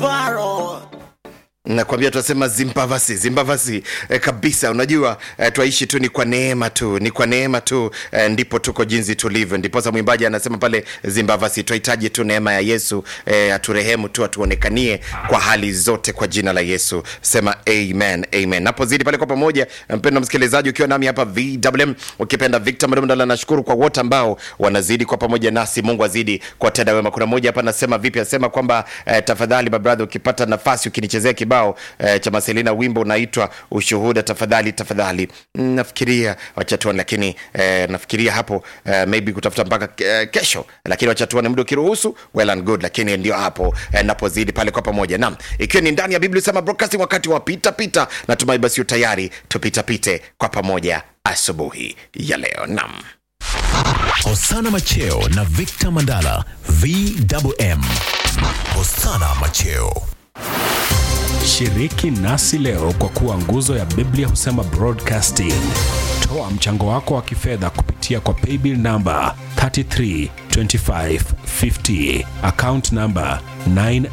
Paro. nakwambia tunasema zimbavasi zimbavasi eh, kabisa unajua eh, twaishi tu ni kwa neema tu ni kwa neema tu eh, ndipo tuko jinsi tulivyo ndiposa mwimbaji anasema pale zimbavasi twahitaji tu neema ya yesu eh, aturehemu tu atuonekanie kwa hali zote kwa jina la yesu sema amen amen napozidi pale kwa pamoja mpendo msikilizaji ukiwa nami hapa vwm ukipenda victor mdomdala nashukuru kwa wote ambao wanazidi kwa pamoja nasi mungu azidi kwa tenda wema kuna moja hapa anasema vipi anasema kwamba eh, tafadhali babradha ukipata nafasi ukinichezea kibao eh, cha maselina wimbo unaitwa ushuhuda tafadhali tafadhali Mm, nafikiria wachatuani lakini eh, nafikiria hapo eh, maybe kutafuta mpaka eh, kesho lakini wachatuani muda ukiruhusu well and good lakini ndio hapo eh, napozidi pale kwa pamoja nam ikiwa ni ndani ya biblia sema broadcasting wakati wa pita pita natumai basi utayari tupitapite kwa pamoja asubuhi ya leo nam Hosana Macheo na Victor Mandala VMM. Hosana Macheo. Shiriki nasi leo kwa kuwa nguzo ya Biblia husema broadcasting. Toa mchango wako wa kifedha kupitia kwa paybill namba 332550 account namba 9